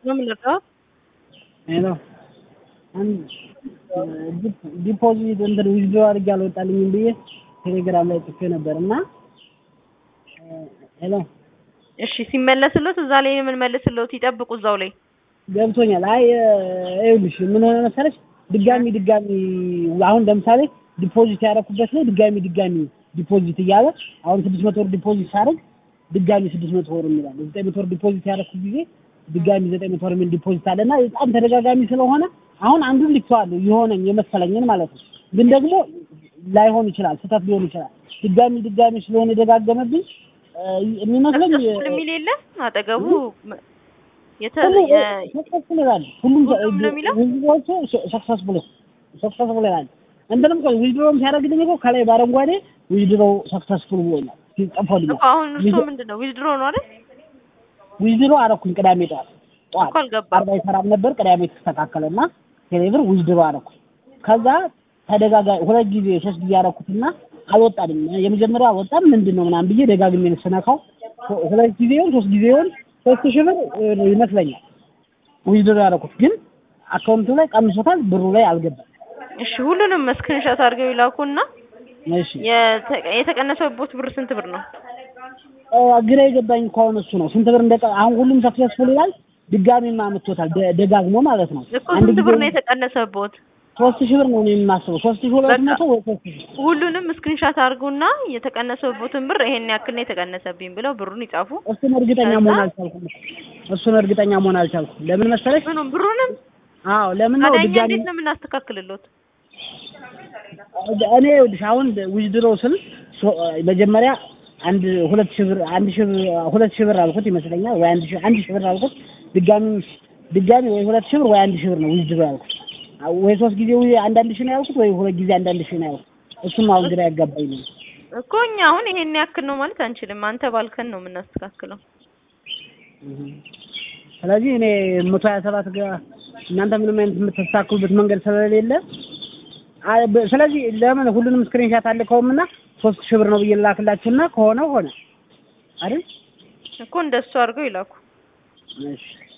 ነው የምንረዳው። ሄሎ ዲፖዚት እንትን ዊዝድሮ አድርጌ አልወጣልኝም ብዬ ቴሌግራም ላይ ጽፌ ነበር እና ሄሎ እሺ ሲመለስሎት እዛ ላይ የምንመልስሎት ይጠብቁ እዛው ላይ ገብቶኛል። አይ ይኸውልሽ ምን ሆነ መሰለሽ ድጋሚ ድጋሚ አሁን ለምሳሌ ዲፖዚት ያደረኩበት ላይ ድጋሚ ድጋሚ ዲፖዚት እያለ አሁን ስድስት መቶ ብር ዲፖዚት ሳደርግ ድጋሚ ስድስት መቶ ብር የሚላል ዘጠኝ መቶ ብር ዲፖዚት ያደረኩት ጊዜ ድጋሚ ዘጠኝ መቶ ብር የሚል ዲፖዚት አለ እና በጣም ተደጋጋሚ ስለሆነ አሁን አንዱን ልኬዋለሁ የሆነኝ የመሰለኝን ማለት ነው። ግን ደግሞ ላይሆን ይችላል፣ ስህተት ሊሆን ይችላል። ድጋሚ ድጋሚ ስለሆነ የደጋገመብኝ የሚመስለኝ ሰክሰስፉል የሚል የለም አጠገቡ የተ ሰክሰስፉል ይላል። ሁሉም ሁሉም ነው የሚለው? ዊዝድሮዎቹ ሰክሰስፉል ሰክሰስፉል ይላል። እንትንም እኮ ዊዝድሮም ሲያደርግልኝ እኮ ከላይ በአረንጓዴ ዊዝድሮ ሰክሰስፉል ብሎኛል ጽፎልኛል። እኮ አሁን እርሶ ምንድን ነው ዊዝድሮ ነው አይደል? ዊዝድሮ አደረኩኝ ቅዳሜ ጠዋት ጠዋት እኮ አልገባም። አርባ ይሰራም ነበር ቅዳሜ ተስተካከለና ቴሌብር ዊዝድሮ አደረኩኝ። ከዛ ተደጋጋሚ ሁለት ጊዜ ሶስት ጊዜ አደረኩትና አልወጣልኝ። የመጀመሪያው አልወጣም ምንድን ነው ምናምን ብዬ ደጋግሜ ስነካው ሁለት ጊዜውን ሶስት ጊዜውን ሶስት ሺህ ብር ይመስለኛል ዊዝድሮ ያደረኩት ግን አካውንቱ ላይ ቀንሶታል፣ ብሩ ላይ አልገባም። እሺ ሁሉንም ስክሪንሾት አድርገው ይላኩና እሺ የተ- የተቀነሰበት ብር ስንት ብር ነው? አ፣ ግራ የገባኝ እኮ አሁን እሱ ነው። ስንት ብር እንደቀ አሁን ሁሉም ሰክሰስፉል ይላል። ድጋሚም አምጥቶታል ደ- ደጋግሞ ማለት ነው። እኮ ስንት ብር ነው የተቀነሰበት? ሶስት ሺህ ብር ነው እኔ የማስበው ሶስት ሺህ ሁለት በቃ መቶ ወይ ሶስት ሺህ ሁሉንም ስክሪንሾት አድርጉና የተቀነሰበትን ብር ይሄን ያክል ነው የተቀነሰብኝ ብለው ብሩን ይጻፉ። እሱን እርግጠኛ ከዛ- መሆን አልቻልኩም። እሱን እርግጠኛ መሆን አልቻልኩም። ለምን መሰለሽ? ምኑም ብሩንም አዎ ለምን ነው ታዲያ እኛ ድጋሚ እንዴት ነው የምናስተካክልሎት? እኔ ይኸውልሽ አሁን ዊዝድሮ ስል ሶ- መጀመሪያ አንድ ሁለት ሺህ ብር አንድ ሺህ ብር ሁለት ሺህ ብር አልኩት ይመስለኛል ወይ አንድ ሺህ አንድ ሺህ ብር አልኩት ድጋሚ ድጋሚ ወይ ሁለት ሺህ ብር ወይ አንድ ሺህ ብር ነው ዊዝድሮ ያልኩት ወይ ሶስት ጊዜ ወይ አንዳንድ ሺህ ነው ያልኩት ወይ ሁለት ጊዜ አንዳንድ ሺህ ነው ያልኩት እሱም አሁን ግራ ያጋባኝ ነው እኮ እኛ አሁን ይሄን ያክል ነው ማለት አንችልም። አንተ ባልከን ነው የምናስተካክለው። ስለዚህ እኔ መቶ ሀያ ሰባት ጋር እናንተ ምንም አይነት የምታስተካክሉበት መንገድ ስለሌለ አ- በ- ስለዚህ ለምን ሁሉንም ስክሪንሻት አልከውም እና ሶስት ሺህ ብር ነው ብዬ ላክላችሁና ከሆነ ሆነ አይደል እኮ እንደሱ አድርገው ይላኩ። እሺ